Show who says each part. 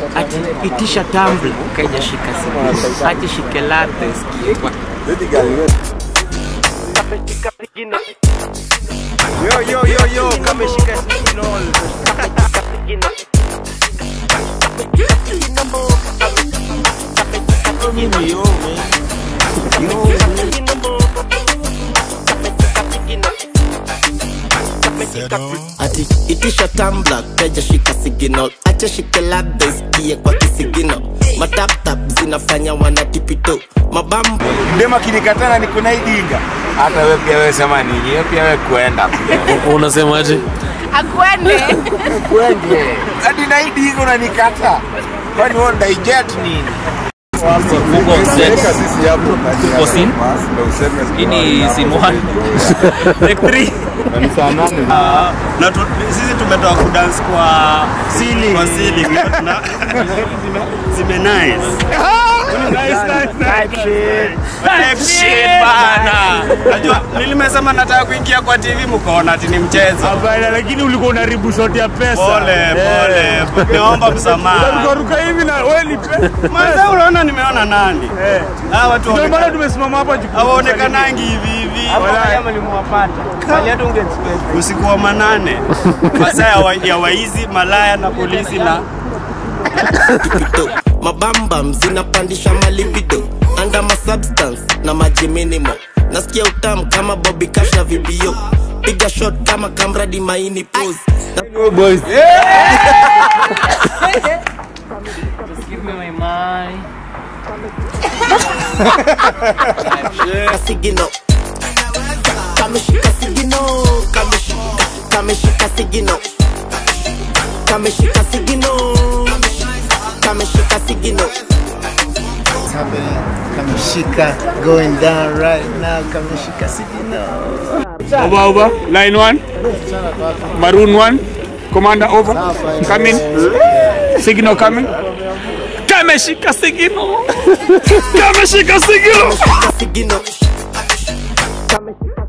Speaker 1: ati itisha tumbler kaijashika simu ati shike latte sikie kwa
Speaker 2: Yo, yo, yo, yo, kameshika signal.
Speaker 3: ati itisha tambla keja shika signal acha shike labda isikie kwa kisigino mataptap zinafanya wanatipito mabambo
Speaker 2: Dema kinikatana ni kuna idinga. Hata wewe pia wewe sema nini? Wewe pia wewe kuenda pia.
Speaker 4: unasemaje
Speaker 5: akwende
Speaker 2: Kwende. Hadi na idinga unanikata. Kwani wewe unaijet nini?
Speaker 4: Google Objects. Tuko scene. Hii ni scene one. Take three.
Speaker 6: na tu, sisi tumetoka kudance kwa ceiling kwa ceiling na zime nice Type shit bana. Najua nilimesema nataka kuingia kwa TV mkaona ati ni mchezo.
Speaker 7: Hapana, lakini ulikuwa unaribu shoti ya pesa.
Speaker 6: Pole pole. Niomba msamaha.
Speaker 7: Ruka hivi na wewe nipe.
Speaker 6: Mwanzo unaona nimeona nani?
Speaker 7: Eh.
Speaker 6: Hawa watu
Speaker 7: Ndio maana
Speaker 6: waonekana-
Speaker 7: tumesimama hapa juu.
Speaker 6: hawaonekanangi hivi hivi. Usiku wa manane, masaa ya wa- ya waizi, malaya na polisi na
Speaker 3: tipito mabambam zinapandisha malibido anda masubstance na maji minimo nasikia utamu kama bobi cash na vibio piga shot kama kamradi maini pose na
Speaker 1: give me my money
Speaker 3: sigino kameshika sigino kameshika kameshika sigino kameshika sigino kameshika sigino
Speaker 8: happening. Kamishika going down right now. Kamishika Sigino.
Speaker 7: Over over. Line 1. Maroon 1. Commander over. Coming. Signal coming. Kameshika signal. Kameshika signal.
Speaker 3: sigino kameshika